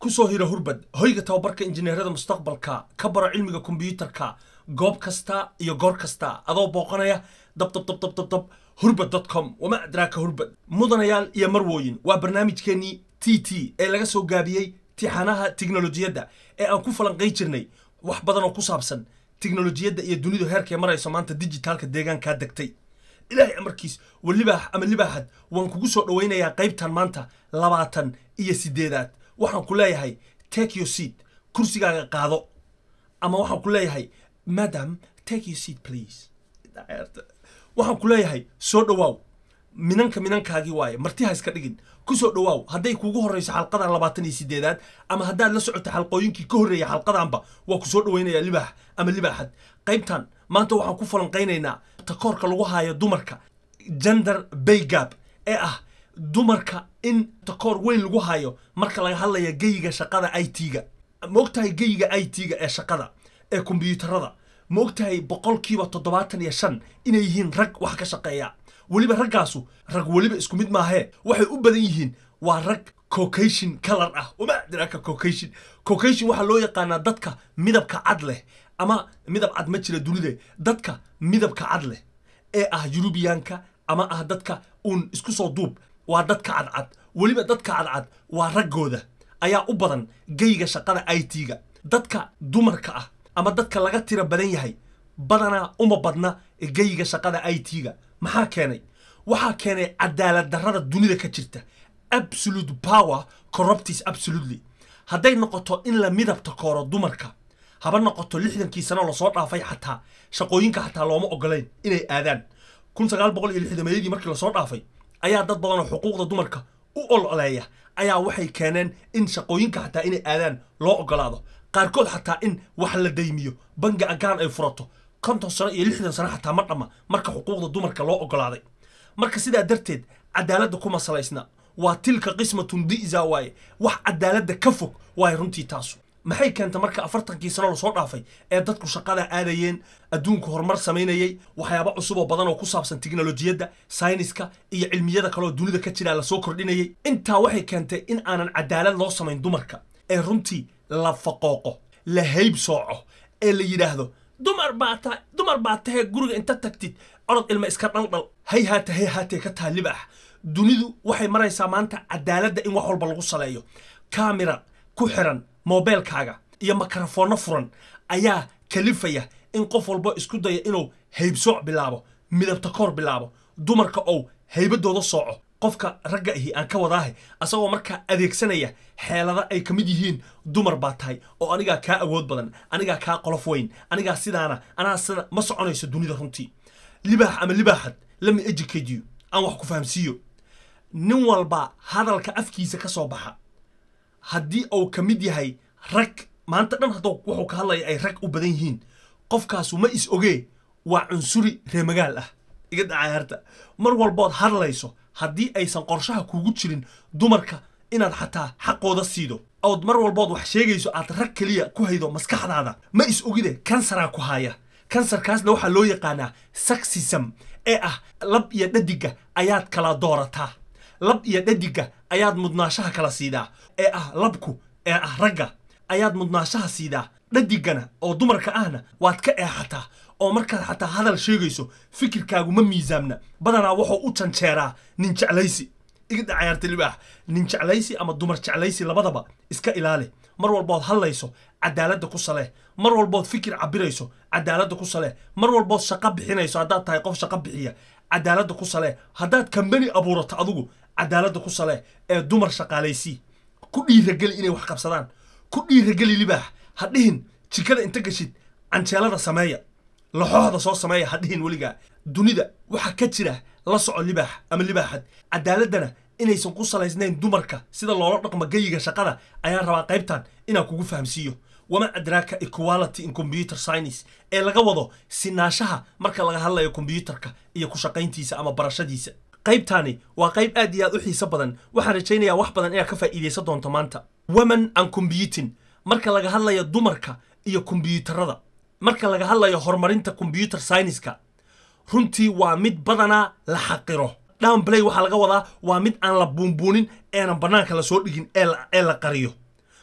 kusoo hira hurbad hoyga tababarka injineerada mustaqbalka ka baro cilmiga kombiyuutarka goob kasta iyo goor kasta adoo booqanaya dabdabdabdabdab hurbad com wama adraaka hurbad mudanayaal iyo marwooyin waa barnaamijkeenii t t ee laga soo gaabiyey tixanaha tiknolojiyadda ee aan ku falanqay jirnay wax badan oo ku saabsan tiknolojiyadda iyo dunidu heerkay marayso maanta dijitaalka deegaankaa degtay ilaahay amarkiis wa libaax ama libaaxad waan kugu soo dhowaynayaa qaybtan maanta labaatan iyo sideedaad waxaan ku leeyahay take your seat kursigaaga qaado ama waxaan ku leeyahay madam take your seat please waxaan ku leeyahay soo dhowaaw minanka minankaagii waaye martiha iska dhigin ku soo dhowaaw hadday kuugu horreyso xalqadan labaatan iyo sideedaad ama haddaad la socota xalqooyinkii ka horreeya xalqadanba waa ku soo dhowaynayaa libaax ama libaaxad qaybtan maanta waxaan ku falanqaynaynaa takoorka lagu haayo dumarka gender baygab ee ah dumarka in takoor weyn lagu hayo marka laga hadlaya geyiga shaqada i t-ga ma ogtahay geyiga i t-ga ee shaqada ee kombiyuutarada ma ogtahay boqolkiiba toddobaatan iyo shan inay yihiin rag wax ka shaqeeya weliba raggaasu rag weliba isku mid maahee waxay u badan yihiin waa rag cocation color ah uma diraka cocation cocation waxaa loo yaqaanaa dadka midabka cad leh ama midab cad ma jira dunida dadka midabka cad leh ee ah yurubiyaanka ama ah dadka uun isku soo duub waa dadka cadcad weliba dadka cadcad waa raggooda ayaa u badan geyga shaqada i t-ga dadka dumarka ah ama dadka laga tira badan yahay badanaa uma badna geyga shaqada i t-ga maxaa keenay waxaa keenay cadaalad darrada dunida ka jirta absolute power corruptis absolutely hadday noqoto in la midabta kooro dumarka haba noqoto lixdankii sano lasoo dhaafay xataa shaqooyinka xataa looma ogolayn inay aadaan kun sagaal boqol iyo lixdameeyadii markii lasoo dhaafay ayaa dad badan oo xuquuqda dumarka u ololeeya ayaa waxay keeneen in shaqooyinka xataa inay aadaan loo ogolaado qaarkood xataa in wax la daymiyo bangi agaan ay furato konton sano iyo lixdan sano xataa ma dhamma marka xuquuqda dumarka loo ogolaaday marka sidaa darteed cadaaladda kuma salaysna waa tilka qismatun di'za waaye wax cadaaladda ka fog waaye runtii taasu maxay keenta marka afartankii sano lasoo dhaafay ee dadku shaqada aadayeen adduunku horumar samaynayey waxyaaba cusub oo badan oo ku saabsan tiknolojiyadda sayniska iyo cilmiyada kaleoo dunida ka jiraa lasoo kordhinayay intaa waxay keentay in aanan cadaalad loo samayn dumarka ee runtii la faqooqo la hayb sooco ee la yidhaahdo dumar baa ta dumar baa tahee guriga inta tagtid orod ilma iska dhaldhal hay haata hay haatee ka taha libaax dunidu waxay maraysaa maanta cadaaladda in wax walba lagu saleeyo kamera ku xiran mobeelkaaga iyo makarafoonno furan ayaa kalifaya in qof walba isku daya inuu haybsooc bilaabo midabta koor bilaabo dumarka ou haybadooda sooco qofka ragga ahi aan ka wadaahe asagoo markaa adeegsanaya xeelada ay ka mid yihiin dumar baa tahay oo anigaa kaa awood badan anigaa kaa qolof weyn anigaa sidaana anaa sida ma soconayso dunida runtii libaax ama libaaxad lama educate you aan wax ku fahamsiiyo nin walba hadalka afkiisa ka soo baxa haddii uu ka mid yahay rag maanta dhan hadduu wuxuu ka hadlaya ay rag u badan yihiin qofkaasu ma is ogee waa cunsuri reemagaal ah iga dacayaarta mar walbood hadlayso haddii aysan qorshaha kuugu jirin dumarka inaad xataa xaqooda siido ood mar walbood wax sheegayso aad rag keliya ku haydo maskaxdaada ma is ogide kansaraa ku haya kansarkaasna waxaa loo yaqaanaa saxism ee ah lab iyo dhadiga ayaad kala doorataa lab iyo dhadiga ayaad mudnaashaha kala siidaa ee ah labku ee ah ragga ayaad mudnaashaha siidaa dhadigana oo dumarka ahna waad ka eexataa oo markaad xataa hadal sheegayso fikirkaagu ma miisaamna badanaa wuxuu u janjeeraa nin jeclaysi iga dhacayaarta libaax nin jeclaysi ama dumar jeclaysi labadaba iska ilaali mar walbood hadlayso cadaaladda ku salee mar walbood fikir cabirayso cadaaladda ku salee mar walbood shaqo bixinayso haddaad tahay qof shaqo bixiya cadaaladda ku salee haddaad kambani abuurato adigu cadaaladda ku salee ee dumar shaqaalaysii ku dhiirageli inay wax qabsadaan ku dhiirageli libaax ha dhihin jikada inta gashid canjeelada sameeya laxooxda soo sameeya ha dhihin weligaa dunida waxaa ka jira la soco libaax ama libaaxad cadaaladdana inaysan ku salaysnayn dumarka sida loola dhaqmo geyiga shaqada ayaan rabaa qaybtan inaan kugu fahamsiiyo wama adraaka equality in computer science ee laga wado sinaashaha marka laga hadlayo kombiyuutarka iyo ku shaqayntiisa ama barashadiisa qaybtani waa qayb aad iyo aad u xiiso badan waxaan rajaynayaa wax badan inaad ka faa'iidaysan doonto maanta women and computing marka laga hadlayo dumarka iyo kombiyuutarada marka laga hadlayo horumarinta combyuter scienceska runtii waa mid badanaa la xaqiro downplay waxaa laga wadaa waa mid aan la buunbuunin eenan bannaanka lasoo dhigin ee la qariyo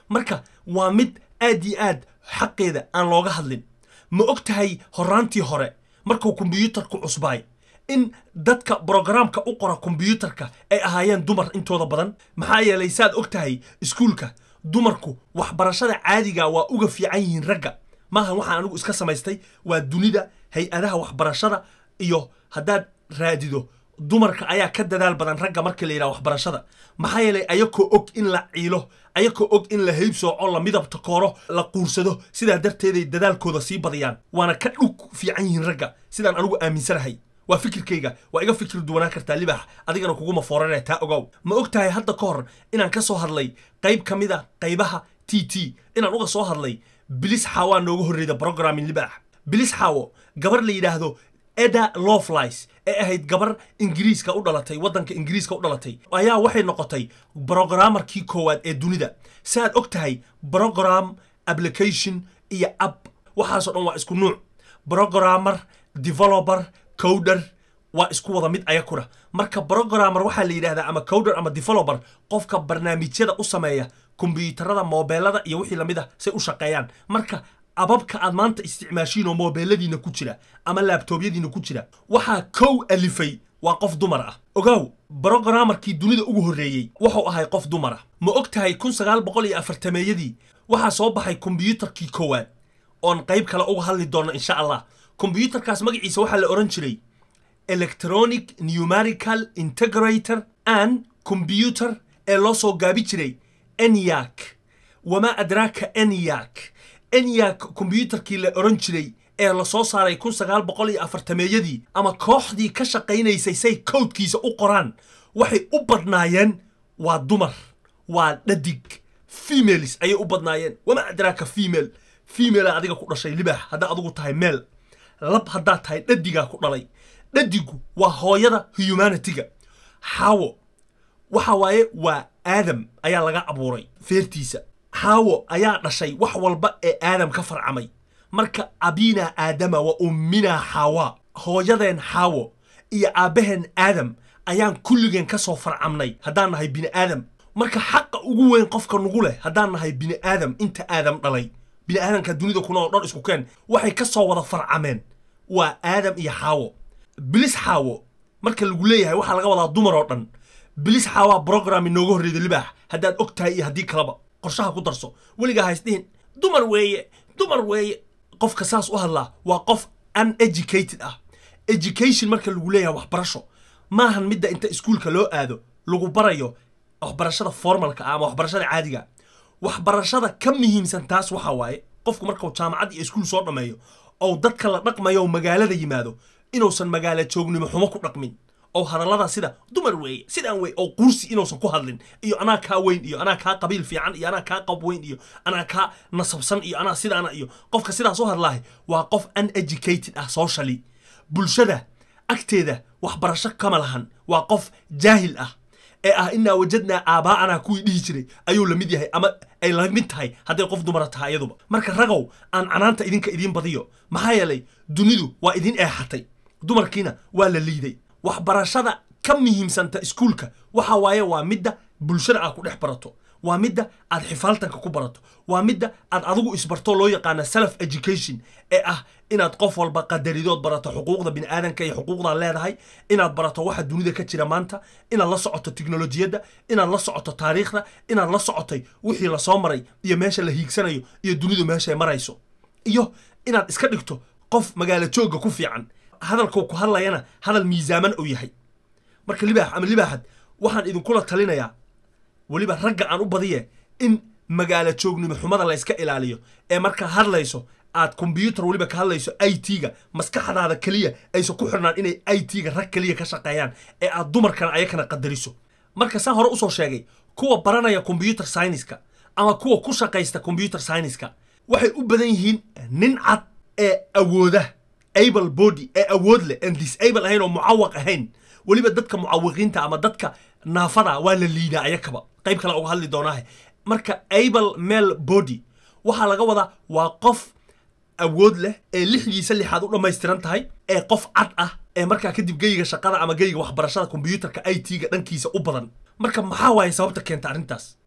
marka waa mid aad iyo aad xaqeeda aan looga hadlin ma og tahay horaantii hore markuu kombiyuutarku cusbaay in dadka brogaraamka u qora kombiyuutarka ay ahaayeen dumar intooda badan maxaa yeelay saad og tahay iskuulka dumarku waxbarashada caadiga waa uga fiican yihiin ragga maahan waxaan anigu iska samaystay waa dunida hay-adaha waxbarashada iyo haddaad raadido dumarka ayaa ka dadaal badan ragga marka la yidhaha waxbarashada maxaa yeelay ayakoo og in la ciilo ayakoo og in la haybsooco la midabta kooro la quursado sidaa darteeday dadaalkooda sii badiyaan waana ka dhug fiican yihiin ragga sidaan anigu aaminsanahay waa fikirkayga waa iga fikir duwanaan kartaa libax adigana kuguma foorane taa ogow ma og tahay hadda ka hor inaan ka soo hadlay qayb ka mid a qaybaha t t inaan uga soo hadlay bilis xaawaa nooga horreeda brogramin libax bilis xaawo gabar la yidhaahdo eda loflies ee ahayd gabar ingiriiska u dhalatay waddanka ingiriiska u dhalatay ayaa waxay noqotay brogrammarkii koowaad ee dunida si aad og tahay brogram application iyo app waxaasoo dhan waa isku nuuc brogrammer developer cowder waa isku wada mid ayakuna marka brogrammer waxaa la yidhahdaa ama cowder ama developer qofka barnaamijyada u sameeya kombiyuutarada moobeelada iyo wixii lamid ah say u shaqeeyaan marka ababka aad maanta isticmaashiin oo moobeeladiina ku jira ama laabtoobyadiina ku jira waxaa kow alifay waa qof dumar ah ogow brogrammarkii dunida ugu horreeyey wuxuu ahay qof dumar ah ma og tahay kun sagaal boqol iyo afartameeyadii waxaa soo baxay kombiyuutarkii koowaad oon qayb kale uga hadli doonno insha allah kombiyuutarkaas magaciisa waxaa la odhan jiray electronic numerical integrator and computer ee loo soo gaabi jiray enyak wamaa adraaka enyak enyak kombiyuutarkii la odhan jiray ee la soo saaray kun sagaal boqol iyo afartameeyadii ama kooxdii ka shaqaynaysay say kowdkiisa u qoraan waxay u badnaayeen waa dumar waa dhadig females ayay u badnaayeen wamaa adraaka female femala adiga ku dhashay libax haddaa adigu tahay meel lab haddaad tahay dhadigaa ku dhalay dhadigu waa hooyada humanitiga xaawo waxa waaye waa aadam ayaa laga abuuray feertiisa xaawo ayaa dhashay wax walba ee aadam ka farcamay marka abinaa aadama wa umminaa xaawa hooyadeen xaawo iyo aabbaheen aadam ayaan kulligeen ka soo farcamnay haddaan nahay bini aadam marka xaqa ugu weyn qofka nugu leh haddaan nahay bini aadam inta aadam dhalay bini aadamka dunida kuna oo dhan isku keen waxay ka soo wada farcameen waa aadam iyo xaawo bilis xaawo marka lagu leeyahay waxaa laga wadaa dumar oo dhan bilis xaawaa brogram inooga horreeda libaax haddaad og tahay iyo haddii kaleba qorshaha ku darso weligaa haysdhihin dumar weeye dumar weeye qofka saas u hadlaa waa qof uneducated ah education marka lagu leeyahay waxbarasho maahan midda inta iskuulka loo aado lagu barayo waxbarashada formalka ah ama waxbarashada caadiga waxbarashada ka muhiimsan taas waxa waaye qofku markuu jaamacad iyo iskuul soo dhammeeyo ou dadka la dhaqmayo magaalada yimaado inuusan magaalo joognimo xumo ku dhaqmin oo hadallada sida dumar weeye sidaan wey oo qursi inuusan ku hadlin iyo anaa kaa weyn iyo anaa kaa qabiil fiican iyo anaa kaa qab weyn iyo anaa kaa nasabsan iyo anaa sidaana iyo qofka sidaas u hadlaahay waa qof uneducated ah socially bulshada agteeda waxbarasho kama lahan waa qof jaahil ah ee ah inaa wajadnaa aabaa'anaa kuwii dhihi jiray ayuu la mid yahay ama ay la mid tahay hadday qof dumara tahay iyaduba marka ragow aan canaanta idinka idiin badiyo maxaa yeelay dunidu waa idin eexatay dumarkiina waa la liiday waxbarashada ka muhiimsanta iskuulka waxa waaye waa midda bulshada aad ku dhex barato waa midda aad xifaaltanka ku barato waa midda aad adigu isbarto loo yaqaana self education ee ah inaad qof walba qadaridood barato xuquuqda biniaadanka iyo xuquuqdaad leedahay inaad barato waxa dunida ka jira maanta inaad la socoto tiknolojiyadda inaad la socoto taariikhda inaad la socotay wixii lasoo maray iyo meesha la hiigsanayo iyo dunidu meeshay marayso iyo inaad iska dhigto qof magaalo joogga ku fiican hadalkuu ku hadlayana hadal miisaaman uu yahay marka libaax ama libaaxad waxaan idinkula talinayaa weliba ragga aan u badiye in magaalo joognimo xumada la yska ilaaliyo ee markaa hadlayso aad kombyuutar weliba ka hadlayso i t-ga maskaxdaada keliya aysan ku xirnaan inay i t-ga rag keliya ka shaqeeyaan ee aad dumarkana ayakana qadariso marka saan hore usoo sheegay kuwa baranaya combyuter syniska ama kuwa ku shaqaysta combyuter syniska waxay u badan yihiin nin cad ee awooda able body ee awood leh aan disable ahayn oo mucawaq ahayn weliba dadka mucawiqiinta ama dadka naafada waa la liidaa ayakaba qayb kale uga hadli doonaahe marka able male body waxaa laga wadaa waa qof awood leh ee lixdiisa lixaad u dhammaystiran tahay ee qof cad ah ee markaa kadib geyga shaqada ama geyga waxbarashada kombyuutarka i t-ga dhankiisa u badan marka maxaa waaye sababta keenta arrintaas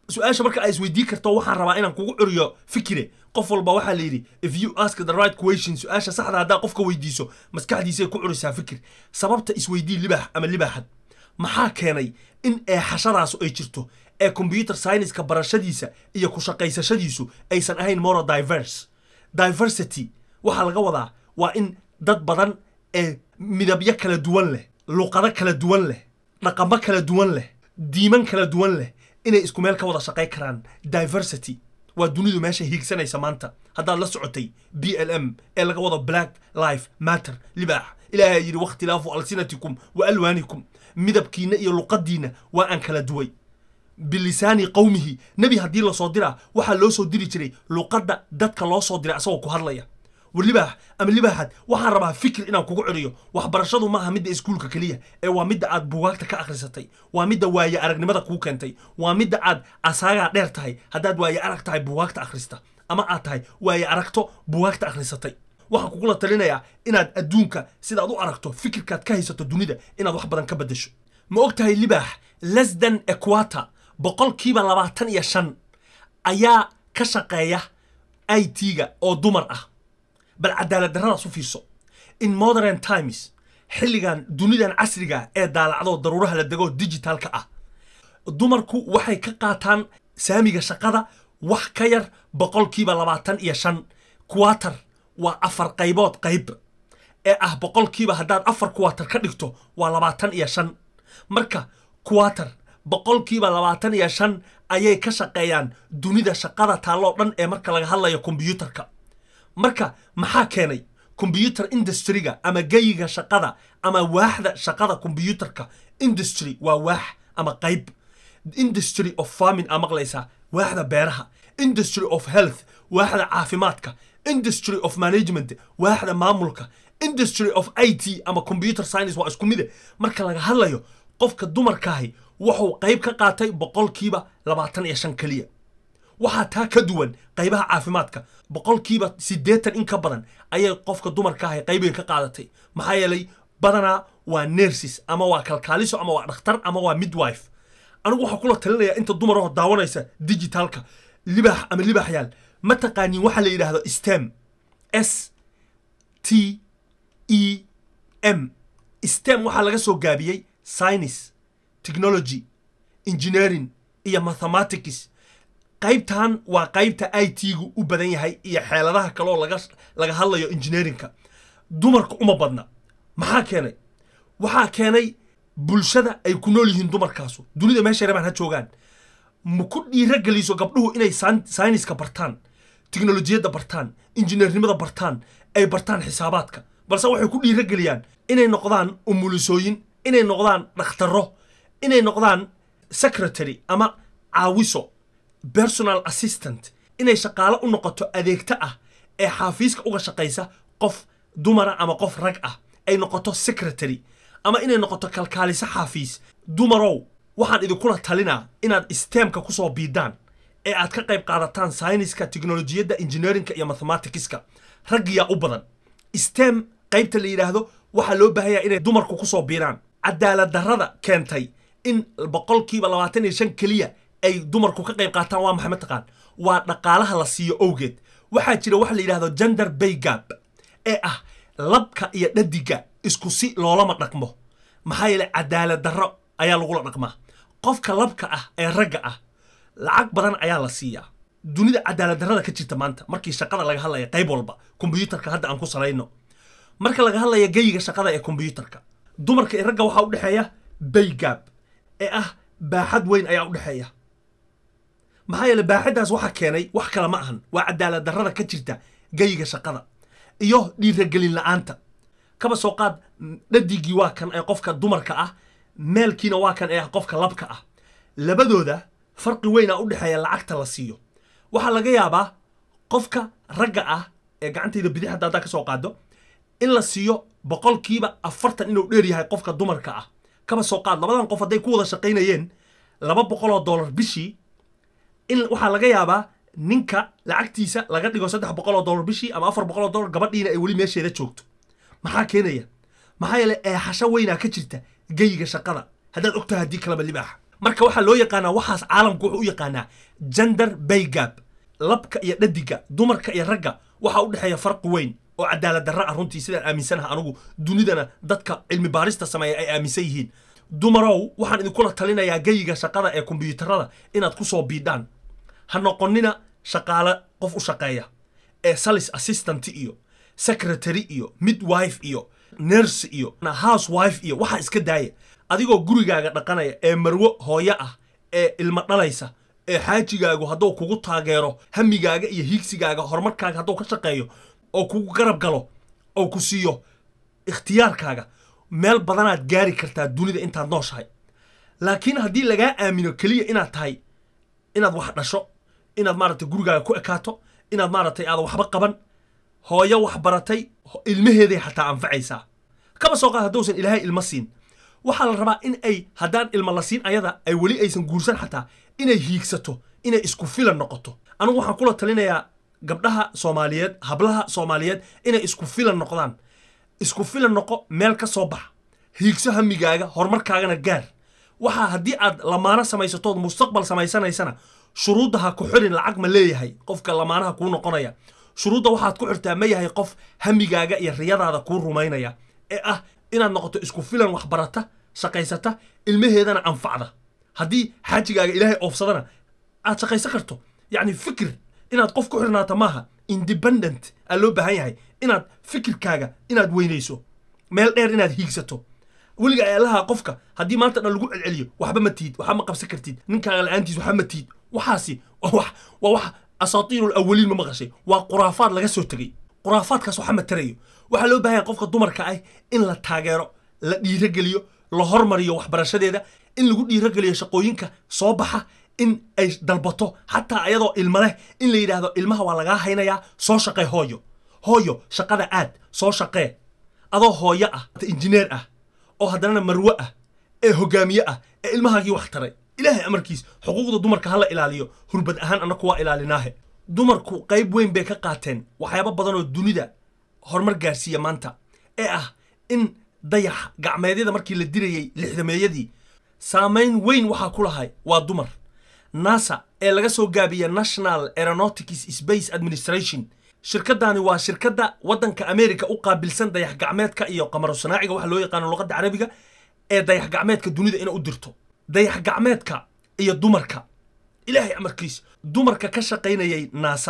su-aasha marka aa isweydiin karto waxaan rabaa inaan kugu curiyo fikire qof walba waxaa la yidhi if you ask the right question su-aasha saxda haddaa qofka weydiiso maskaxdiisay ku curisaa fikir sababta isweydii libaax ama libaaxad maxaa keenay in eexashadaasu ay jirto ee combyuter scienceska barashadiisa iyo ku shaqaysashadiisu aysan ahayn moro diverse diversity waxaa laga wadaa waa in dad badan ee midabyo kala duwan leh luqado kala duwan leh dhaqamo kala duwan leh diiman kala duwan leh inay isku meel ka wada shaqay karaan diversity waa dunidu meesha hiigsanaysa maanta haddaad la socotay b l m ee laga wado black life matter libaax ilaahay yidhi wakhtilaafu alsinatikum wa alwaanikum midabkiinna iyo luqadiinna waa aan kala duway bilisaani qowmihi nebi haddii lasoo diraa waxaa loo soo diri jiray luqadda dadka loo soo diray asagoo ku hadlaya war libaax ama libaaxad waxaan rabaa fikir inaan kugu celiyo waxbarashadu maaha midda iskuulka keliya ee waa midda aad buugaagta ka akhrisatay waa midda waaye aragnimada kuu keentay waa midda aad asaagaa dheer tahay haddaad waaye arag tahay buugaagta akhrista ama aad tahay waaye aragto buugaagta akhrisatay waxaan kugula talinayaa inaad adduunka sidaad u aragto fikirkaad ka haysato dunida inaad wax badan ka beddesho ma og tahay libaax lesdan equata boqolkiiba labaatan iyo shan ayaa ka shaqeeya i t-ga oo dumar ah bal cadaalad darradaas u fiirso in modern times xilligan dunidan casriga ee daalacdo daruuraha la dego digitalka ah dumarku waxay ka qaataan saamiga shaqada wax ka yar boqolkiiba labaatan iyo shan quater waa afar qaybood qayb ee ah boqolkiiba haddaad afar quater ka dhigto waa labaatan iyo shan marka quater boqolkiiba labaatan iyo shan ayay ka shaqeeyaan dunida shaqada taalloo dhan ee marka laga hadlayo kombyuutarka marka maxaa keenay combyuter industryga ama geyiga shaqada ama waaxda shaqada combyuterka industry waa waax ama qayb industry of farming aa maqlaysaa waaxda beeraha industry of health waaxda caafimaadka industry of management waaxda maamulka industry of i t ama computer science waa isku mide marka laga hadlayo qofka dumarkaahi wuxuu qayb ka qaatay boqolkiiba labaatan iyo shan keliya waxaa taa ka duwan qaybaha caafimaadka boqolkiiba siddeetan in ka badan ayay qofka dumarkaahi qaybiga ka qaadatay maxaa yeelay badanaa waa nersis ama waa kalkaaliso ama waa dhakhtar ama waa midwife anigu waxaa kula talinayaa inta dumaroo daawanaysa digitalka libaax ama libaaxyaal ma taqaanin waxaa la yidhaahdo stem s t e m stem waxaa laga soo gaabiyey science technology engineering iyo mathematics qaybtan waa qaybta i t-gu u badan yahay iyo xeeladaha kaleoo laga laga hadlayo engineeringka dumarka uma badna maxaa keenay waxaa keenay bulshada ay ku nool yihiin dumarkaasu dunida meeshay rabaan ha joogaan ma ku dhiirageliso gabdhuhu inay sayniska bartaan tiknolojiyadda bartaan injineernimada bartaan ay bartaan xisaabaadka balse waxay ku dhiirageliyaan inay noqdaan umulisooyin inay noqdaan dhakhtaro inay noqdaan secretary ama caawiso personal assistant inay shaqaalo u noqoto adeegto ah ee xaafiiska uga shaqaysa qof dumara ama qof rag ah ay noqoto secretary ama inay noqoto kalkaaliso xaafiis dumarow waxaan idinkula talinaa inaad stemka kusoo biidaan ee aad ka qayb qaadataan sayniska teknolojiyadda engineerinka iyo mathematicska raggiyaa u badan stem qaybta la yidhaahdo waxaa loo baahanya inay dumarku kusoo biiraan cadaalad darrada keentay in boqolkiiba labaatan iyo shan keliya ay dumarku ka qayb qaataan waa maxay mataqaan waa dhaqaalaha la siiyo owgeed waxaa jira waxa la yidhahdo gender bay gap ee ah labka iyo dhadiga isku si loolama dhaqmo maxaa yeele cadaalad darro ayaa lagula dhaqmaa qofka labka ah ee ragga ah lacag badan ayaa la siiyaa dunida cadaalad darrada ka jirta maanta markii shaqada laga hadlaya qayb walba kombyuutarka hadda aan ku salayno marka laga hadlaya geyiga shaqada ee kombyuutarka dumarka iyo ragga waxaa u dhexeeya bay gap ee ah baaxad weyn ayaa u dhexeeya maxaa yeele baaxaddaas waxa keenay wax kale ma ahan waa cadaalad darrada ka jirta geyiga shaqada iyo dhiiragelin la-aanta kaba soo qaad dhadigii waa kan ee qofka dumarka ah meelkiina waa kan ee ah qofka labka ah labadooda farqi weynaa u dhexeeya lacagta la siiyo waxaa laga yaabaa qofka ragga ah ee gacantayda bidix hadda haddaa ka soo qaado in la siiyo boqolkiiba afartan inuu dheer yahay qofka dumarka ah kaba soo qaad labadan qof hadday ku wada shaqaynayeen laba boqoloo dollar bishii in waxaa laga yaabaa ninka lacagtiisa laga dhigo saddex boqoloo dollar bishii ama afar boqoloo dollar gabadhiina ay weli meesheeda joogto maxaa keenaya maxaa yeele eexasho weynaa ka jirta geyiga shaqada haddaad ogtahay haddii kaleba libaaxa marka waxaa loo yaqaanaa waxaas caalamku wuxuu u yaqaanaa gender baygab labka iyo dhadiga dumarka iyo ragga waxaa u dhexeeya farqi weyn oo cadaalad darra ah runtii sidaan aaminsanaha anugu dunidana dadka cilmi baarista sameeya ay aaminsan yihiin dumarow waxaan idinkula talinayaa geyiga shaqada ee kombiyuutarada inaad ku soo biidhaan ha noqonina shaqaale qof u shaqeeya ee salis assistant iyo secretary iyo midwife iyo nurse iyo housewife iyo waxaa iska daaya adigoo gurigaaga dhaqanaya ee marwo hooyo ah ee ilmo dhalaysa ee xaajigaagu hadduu kugu taageero hamigaaga iyo hiigsigaaga horumarkaaga hadduu ka shaqeeyo oo kugu garab galo oo ku siiyo ikhtiyaarkaaga meel badanaad gaari kartaa dunida intaad nooshahay laakiin haddii lagaa aamino keliya inaad tahay inaad wax dhasho inaad maaragtay gurigaaga ku ekaato inaad maaragtay aadan waxba qaban hooyo wax baratay ilmaheeday xataa anfacaysaa kaba soo qaad hadduusan ilaahay ilmo siin waxaa la rabaa in ay haddaan ilmo la siin ayada ay weli aysan guursan xataa inay hiigsato inay isku filan noqoto anigu waxaan kula talinayaa gabdhaha soomaaliyeed hablaha soomaaliyeed inay isku filan noqdaan isku filan noqo meel ka soo bax hiigso hamigaaga horumarkaagana gaar waxaa haddii aad lamaano samaysatood mustaqbal samaysanaysana shuruudda ha ku xirin lacag ma leeyahay qofka lamaanaha kuu noqonaya shuruudda waxaad ku xirtaa ma yahay qof hamigaaga iyo riyadaada kuu rumaynaya ee ah inaad noqoto isku filan waxbarata shaqaysata ilmaheedana anfacda haddii xaajigaaga ilaahay oofsadana aad shaqaysan karto yacni fikir inaad qof ku xirnaata maaha independent aa loo baahan yahay inaad fikirkaaga inaad weynayso meel dheer inaad hiigsato weliga ayaalaha qofka haddii maanta dhan lagu celceliyo waxba ma tiid waxba ma qabsan kartid ninkaaga la-aantiis waxba ma tiid waxaasi waa wax asaatiirul awaliin ma maqashay waa quraafaad laga soo tegey quraafaadkaas waxa ma tarayo waxaa loo baahan yahay qofka dumarka ah in la taageero la dhiirogeliyo la hormariyo waxbarashadeeda in lagu dhiirogeliyo shaqooyinka soo baxa in ay dalbato xataa ayadoo ilma leh in la yidhaahdo ilmaha waa lagaa haynayaa soo shaqee hooyo hooyo shaqada aad soo shaqee adoo hooyo ah injineer ah oo haddanana marwe ah ee hogaamiye ah ee ilmahaagii wax taray ilaahay amarkiis xuquuqda dumarka ha la ilaaliyo hurbad ahaan annaku waa ilaalinaahe dumarku qayb weyn bay ka qaateen waxyaabo badanoo dunida horumar gaarsiiya maanta ee ah in dayax gacmeedyada markii la dirayey lixdameeyadii saamayn weyn waxaa ku lahay waa dumar nasa ee laga soo gaabiya national aeronautics space administration shirkadani waa shirkadda waddanka america u qaabilsan dayax gacmeedka iyo qamaro sanaaciga waxa loo yaqaano luqadda carabiga ee dayax gacmeedka dunida ina u dirto dayax gacmeedka iyo dumarka ilaahay amarkiis dumarka ka shaqaynayay naasa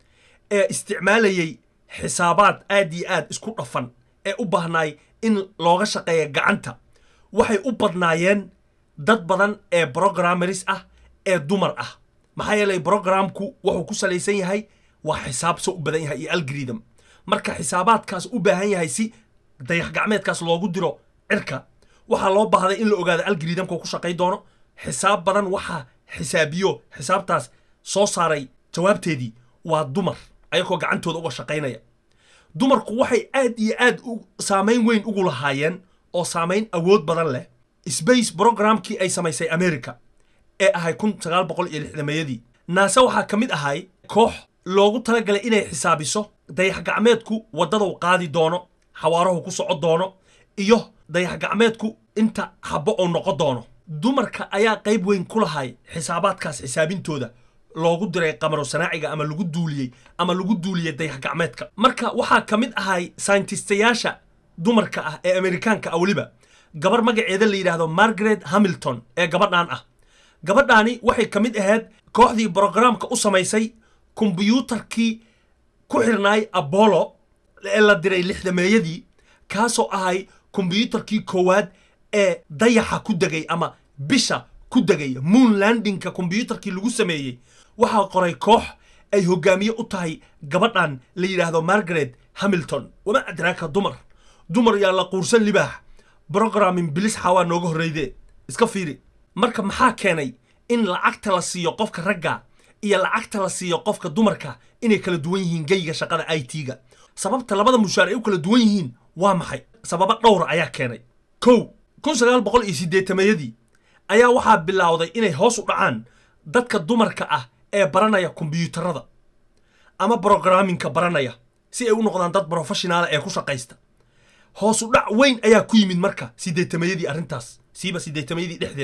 ee isticmaalayay xisaabaad aad iyo aad isku dhafan ee u baahnaay in looga shaqeeya gacanta waxay u badnaayeen dad badan ee brogrammaris ah ee dumar ah maxaa yeelay brogramku wuxuu ku salaysan yahay waa xisaab soo u badan yahay iyo algorithm marka xisaabaadkaas u baahan yahay si dayax gacmeedkaas loogu diro cirka waxaa loo baahday in la ogaado algorithamka ku shaqay doono xisaab badan waxaa xisaabiyo xisaabtaas soo saaray jawaabteedii waa dumar ayagoo gacantooda uga shaqaynaya dumarku waxay aad iyo aad saamayn weyn ugu lahaayeen oo saamayn awood badan leh space brogramkii ay samaysay america ee ahay kun sagaal boqol iyo lixdameeyadii naase waxaa ka mid ahay koox loogu talagalay inay xisaabiso dayax gacmeedku waddadau qaadi doono xawaarahu ku soco doono iyo dayax gacmeedku inta habbo uu noqon doono dumarka ayaa qayb weyn ku lahay xisaabaadkaas xisaabintooda loogu diray qamaro sanaaciga ama lagu duuliyey ama lagu duuliyey dayax gacmeedka marka waxaa ka mid ahay sayntistyaasha dumarka ah ee amerikaanka ah weliba gabar magaceeda la yidhaahdo margaret hamilton ee gabadhan ah gabadhaani waxay ka mid ahayd kooxdii brogramka u samaysay kombyuutarkii ku xirnaay abolo ee la diray lixdameeyadii kaasoo ahay kombyuutarkii koowaad ee dayaxa ku degay ama bisha ku degay moon landingka kombyuutarkii lagu sameeyey waxaa qoray koox ay hogaamiye u tahay gabadhan la yidhaahdo margaret hamilton wama adraaka dumar dumar yaa la quursan libaax brogramin bilis xawaa nooga horreyde iska fiiri marka maxaa keenay in lacagta la siiyo qofka ragga iyo lacagta la siiyo qofka dumarka inay kala duwan yihiin geyga shaqada i t-ga sababta labada mushaar ay u kala duwan yihiin waa maxay sababo dhowra ayaa keenay kow kun sagaal boqol iyo siddeetameeyadii ayaa waxaa bilowday inay hoos u dhacaan dadka dumarka ah ee baranaya kombyuutarada ama brograminka baranaya si ay u noqdaan dad brofeshonaala ee ku shaqaysta hoos u dhac weyn ayaa ku yimid marka siddeetameeyadii arrintaas siiba siddeetameeyadii dhexdeeda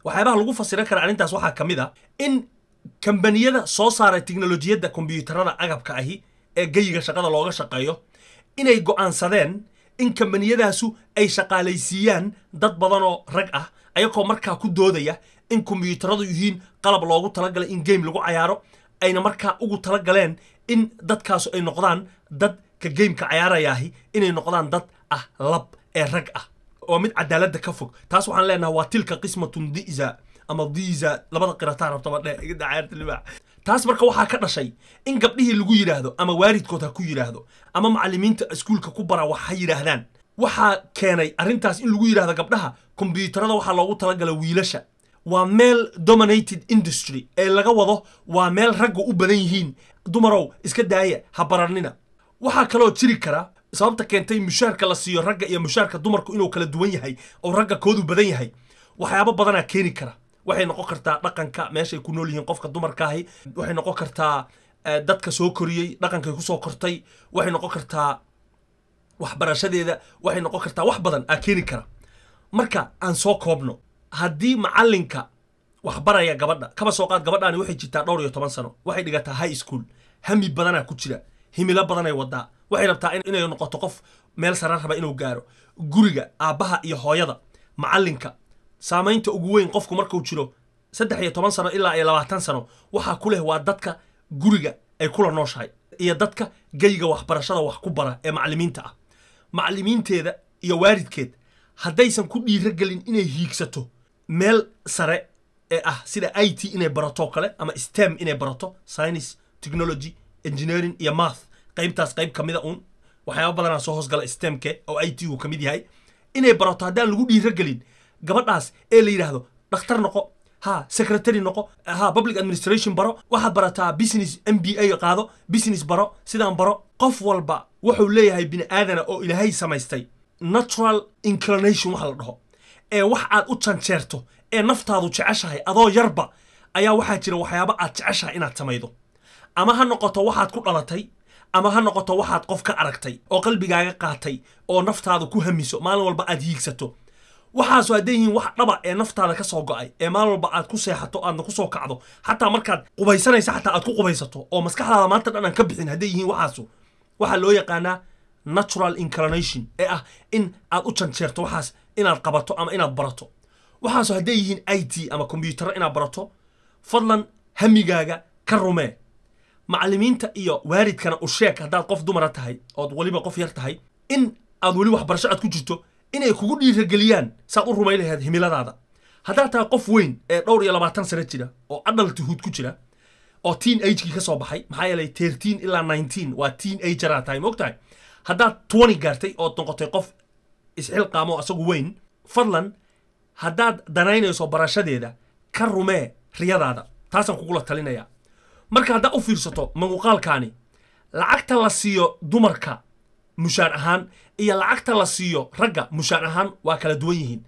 waxyaabaha lagu fasiran kara arrintaas waxaa ka mid a in kambaniyada soo saaray tiknolojiyadda kombiyuutarada agabka ahi ee geyiga shaqada looga shaqeeyo inay go'aansadeen in kambaniyadaasu ay shaqaalaysiiyaan dad badanoo rag ah ayagoo markaa ku doodaya in kombiyuutaradu yihiin qalab loogu talagalay in game lagu cayaaro ayna markaa ugu talagaleen in dadkaasu ay noqdaan dad ka gameka cayaarayaahi inay noqdaan dad ah lab ee rag ah oo mid cadaaladda ka fog taas waxaan leenahay waa tilka qismatun diza ama diza labada qirataan rabtaba dhe iga dacaarta libaax taas marka waxaa ka dhashay in gabdhihii lagu yidhaahdo ama waalidkood ha ku yidhaahdo ama macallimiinta iskuulka ku bara wax ha yidhaahdaan waxaa keenay arrintaas in lagu yidhaahdo gabdhaha kombiyuutarada waxaa loogu talagala wiilasha waa meel dominated industry ee laga wado waa meel ragga u badan yihiin dumarow iska daaya ha baranina waxaa kaloo jiri kara sababta keentay mushaarka la siiyo ragga iyo mushaarka dumarku inuu kala duwan yahay oo ragga koodu badan yahay waxyaabo badanaa keeni kara waxay noqon kartaa dhaqanka meeshay ku nool yihiin qofka dumarkaahi waxay noqon kartaa dadka soo koriyey dhaqankay kusoo kortay waxay noqon kartaa waxbarashadeeda waxay noqon kartaa wax badan aa keeni kara marka aan soo koobno haddii macallinka waxbaraya gabadha kaba soo qaad gabadhaani waxay jirtaa dhowr iyo toban sano waxay dhigataa high school hami badanaa ku jira himilo badanay wadaa waxay rabtaa inay noqoto qof meel sare raba inuu gaaro guriga aabbaha iyo hooyada macallinka saamaynta ugu weyn qofku markuu jiro saddex iyo toban sano ilaa iyo labaatan sano waxaa ku leh waa dadka guriga ay kula nooshahay iyo dadka geyga waxbarashada wax ku bara ee macallimiinta ah macallimiinteeda iyo waalidkeed haddaysan ku dhiirogelin inay hiigsato meel sare ee ah sida i t inay barato kale ama stem inay barato science technology engineering iyo math qaybtaas qayb ka mida uun waxyaaba badanaa soo hoosgala stemke oo i t uu ka mid yahay inay barato haddaan lagu dhiirogelin gabadhaas ee la yidhaahdo dhakhtar noqo ha secretary noqo ha public administration baro waxaad barataa business m b a qaado business baro sidaan baro qof walba wuxuu leeyahay bini aadana oo ilaahay samaystay natural inclination waxa la dhaho ee wax aad u janjeerto ee naftaadu jeceshahay adoo yarba ayaa waxaa jira waxyaaba aad jeceshahay inaad samaydo ama ha noqoto waxaad ku dhalatay ama ha noqoto waxaad qof ka aragtay oo qalbigaaga qaatay oo naftaada ku hamiso maalin walba aad hiigsato waxaasu hadday yihiin wax dhaba ee naftaada ka soo go'ay ee maalin walba aad ku seexato aadna ku soo kacdo xataa markaad qubaysanaysa xataa aad ku qubaysato oo maskaxdaada maanta dhan aan ka bixin hadday yihiin waxaasu waxaa loo yaqaanaa natural inclination ee ah in aad u janjeerto waxaas inaad qabato ama inaad barato waxaasu hadday yihiin i t ama kombiyuutarro inaad barato fadlan hamigaaga ka rumee macallimiinta iyo waalidkana u sheeg haddaad qof dumara tahay ood weliba qof yar tahay in aad weli waxbarasho aad ku jirto inay kugu dhiirageliyaan saad u rumay lahayd himiladaada haddaad tahay qof weyn ee dhowr iyo labaatan sano jira oo adaltihood ku jira oo teen agekii ka soo baxay maxaa yeelay terteen ilaa nineteen waa teen ageraa tahay ma og tahay haddaad twenty gaartay ood noqotay qof isxilqaamo asagu weyn fadlan haddaad danaynayso barashadeeda ka rumee riyadaada taasaan kugula talinayaa marka haddaad u fiirsato muuqaalkaani lacagta la siiyo dumarka mushaar ahaan iyo lacagta la siiyo ragga mushaar ahaan waa kala duwan yihiin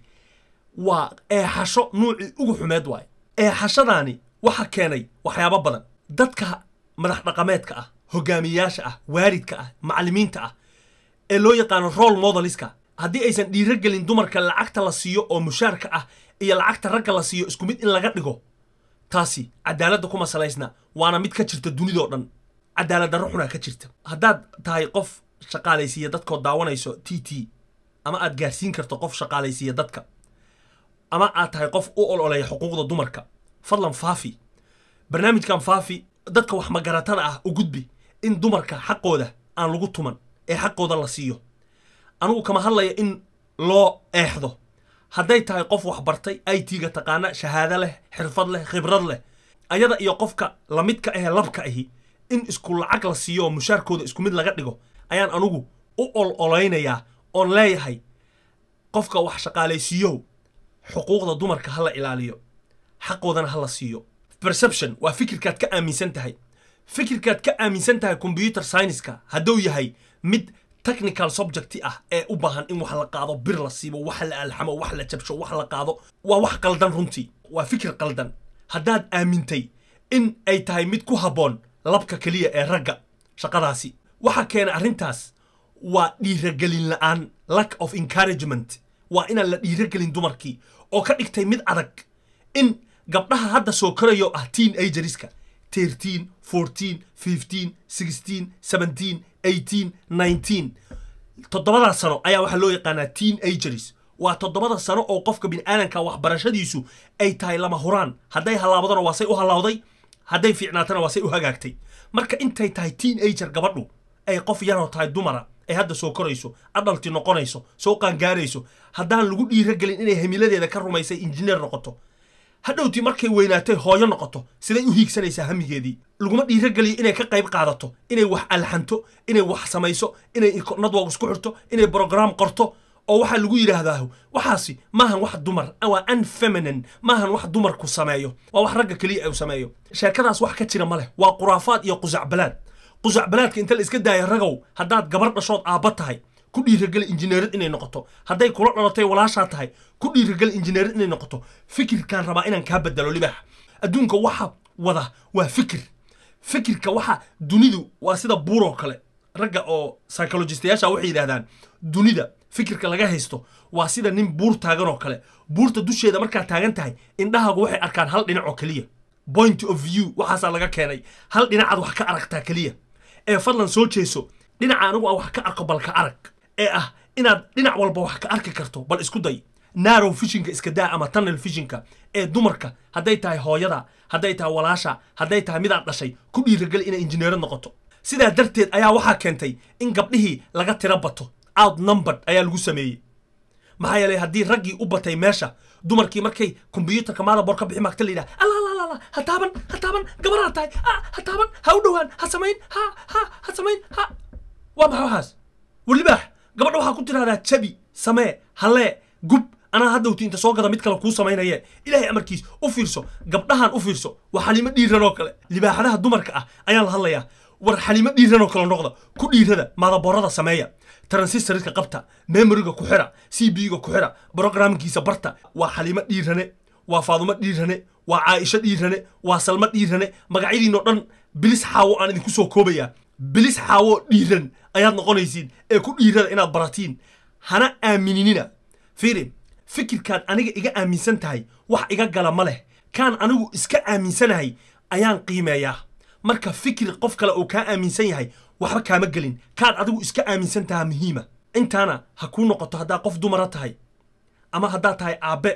waa eexasho nuucii ugu xumeed waay eexashadaani waxa keenay waxyaabo badan dadka madax dhaqameedka ah hogaamiyayaasha ah waalidka ah macallimiinta ah ee loo yaqaano role modeliska haddii aysan dhiirogelin dumarka lacagta la siiyo oo mushaarka ah iyo lacagta ragga la siiyo isku mid in laga dhigo taasi cadaaladda kuma salaysna waana mid ka jirta dunidoo dhan cadaalad darro xunaa ka jirta haddaad tahay qof shaqaalaysiiya dadkood daawanayso t t ama aad gaarsiin karto qof shaqaalaysiiya dadka ama aad tahay qof u ololeeya xuquuqda dumarka fadlan faafi barnaamijkan faafi dadka wax magaratada ah u gudbi in dumarka xaqooda aan lagu tuman ee xaqooda la siiyo anugu kama hadlaya in loo eexdo hadday tahay qof wax bartay i t-ga taqaana shahaado leh xirfad leh khibrad leh ayada iyo qofka lamidka ahee labka ahi in isku lacag la siiyo oo mushaarkooda isku mid laga dhigo ayaan anugu u ol olaynayaa oon leeyahay qofka wax shaqaalaysiiyow xuquuqda dumarka ha la ilaaliyo xaqoodana ha la siiyo perception waa fikirkaad ka aaminsan tahay fikirkaad ka aaminsan tahay combyuter scienceska hadduu yahay mid technical subject ah ee u baahan in wax la qaado bir la siibo wax la alxamo wax la jabsho wax la qaado waa wax qaldan runtii waa fikir qaldan haddaad aamintay in ay tahay mid ku habboon labka keliya ee ragga shaqadaasi waxa keena arrintaas waa dhiiragelin la'aan lack of encouragement waa inaan la dhiiragelin dumarkii oo ka dhigtay mid adag in gabdhaha hadda soo korayo ah teen ageriska thirteen fourteen fifteen sixteen seventeen eighteen nineteen toddobada sano ayaa waxaa loo yaqaanaa teen ageris waa toddobada sano oo qofka bini'aadanka waxbarashadiisu ay tahay lama huraan hadday hallaabadana waa say u hallawday hadday fiicnaatana waa say u hagaagtay marka intay tahay teen ager gabadhu ay qof yaroo tahay dumara ay hadda soo korayso adhalti noqonayso soo qaangaarayso haddaan lagu dhiiragelin inay hamiladeeda ka rumaysay injineer noqoto hadhowtii markay weynaatay hooyo noqoto siday u hiigsanaysaa hamigeedii laguma dhiirageliyo inay ka qayb qaadato inay wax alxanto inay wax samayso inay nadwog isku xirto inay brograam qorto oo waxaa lagu yidhaahdaa waxaasi maahan wax dumar waa unfeminin maahan wax dumarku sameeyo waa wax ragga keliya u sameeyo sheekadaas wax ka jira ma leh waa quraafaad iyo qusacbalaad qusacbalaadka inta la iska daaya ragow haddaad gabar dhashood aabba tahay ku dhiirageli injineerad inay noqoto hadday kula dhalatay walaashaa tahay ku dhiirageli injineerad inay noqoto fikirkaan rabaa inaan kaa bedelo libaax adduunka waxa wada waa fikir fikirka waxa dunidu waa sida buuroo kale ragga oo psychologistayaasha waxay yidhahdaan dunida fikirka laga haysto waa sida nin buur taagan oo kale buurta dusheeda markaad taagan tahay indhahaagu waxay arkaan hal dhinac oo keliya point of view waxaasaa laga keenay hal dhinacaad wax ka aragtaa keliya ee fadlan soo jeeso dhinaca anigu aan wax ka arko bal ka arag ee ah inaad dhinac walba wax ka arki karto bal isku day narrow fishinka iska daa ama tunnel fishinka ee dumarka hadday tahay hooyada hadday tahay walaasha hadday tahay midaad dhashay ku dhiirageli inay injineerad noqoto sidaa darteed ayaa waxaa keentay in gabdhihii laga tira bato out numbered ayaa lagu sameeyey maxaa yeelay haddii raggii u batay meesha dumarkii markay kombyuutarka maadabor ka bixi maagta la yidhaha alla ha taaban ha taaban gabaraa tahay ha taaban ha u dhowaan ha samayn ha ha ha samayn ha waa maxay waxaas walibaax gabadha waxaa ku tirahdaa jabi samee hallee gub anaa haddawti inta soo gada mid kale kuu samaynaye ilaahay amarkiis u fiirso gabdhahan u fiirso waa xalimo dhiiran oo kale libaaxadaha dumarka ah ayaan la hadlayaa war xalimo dhiiran oo kale noqda ku dhiirada maadaborada sameeya transistoriska qabta memoriga ku xira c b ga ku xira brogramkiisa barta waa xalimo dhiirane waa faadumo dhiirane waa caaisho dhiirane waa salmo dhiirane magacyadiinoo dhan bilis xaawo aan idinku soo koobayaa bilis xaawo dhiiran ayaad noqonaysiin ee ku dhiirada inaad baratiin hana aaminina fiiri fikirkaad aniga iga aaminsan tahay wax iga gala ma leh kaan anigu iska aaminsanahay ayaan qiimeeyaa marka fikir qof kale uu kaa aaminsan yahay waxba kaama gelin kaad adigu iska aaminsan tahaa muhiima intaana ha kuu noqoto haddaa qof dumara tahay ama haddaad tahay aabbe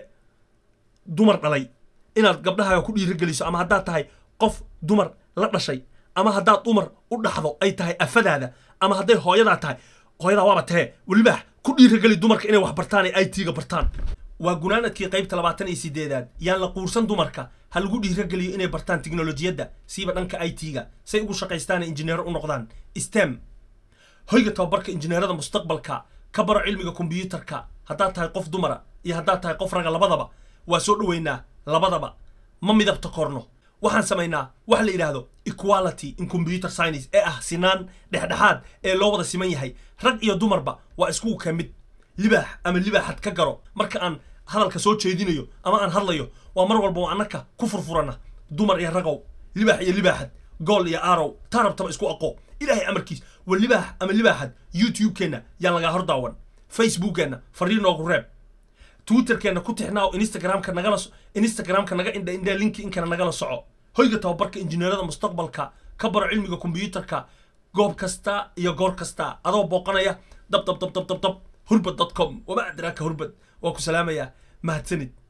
dumar dhalay inaad gabdhahaaga ku dhiirogeliso ama haddaad tahay qof dumar la dhashay ama haddaad dumar u dhaxdo ay tahay afadaada ama hadday hooyadaa tahay hooyadaa waaba tahee welibaax ku dhiirogeli dumarka inay wax bartaan ee i t-ga bartaan waa gunaanadkii qaybta labaatan iyo sideedaad yaan la quursan dumarka ha lagu dhiirogeliyo inay bartaan tiknolojiyadda siiba dhanka i t-ga say ugu shaqaystaana injineero u noqdaan stem hoyga tababarka injineerada mustaqbalka ka baro cilmiga kombyuutarka haddaad tahay qof dumara iyo haddaad tahay qof raga labadaba waa soo dhoweynaa labadaba ma midabta korno waxaan samaynaa waxa la yidhaahdo equality in computer science ee ah sinaan dhexdhexaad ee loo wada siman yahay rag iyo dumarba waa iskugu ka mid libaax ama libaaxad ka garo marka aan hadalka soo jeedinayo ama aan hadlayo waa mar walba waa annaka ku furfurana dumar iyo ragow libaax iyo libaaxad gool iyo aarow taarabtaba isku aqo ilaahay amarkiis wa libaax ama libaaxad youtube-keenna yaan lagaa hor daawan facebookkeenna fariir noogu reeb twitterkeenna ku tixnaa oo instagramka nagala instagramka naga indha indha linki inkana nagala soco hoyga tababarka injineerada mustaqbalka ka baro cilmiga kombyuutarka goob kasta iyo goor kasta adoo booqanaya dab dab dab dab dab dab hurbad dot com wama adraaka hurbad waa ku salaamayaa mahadsanid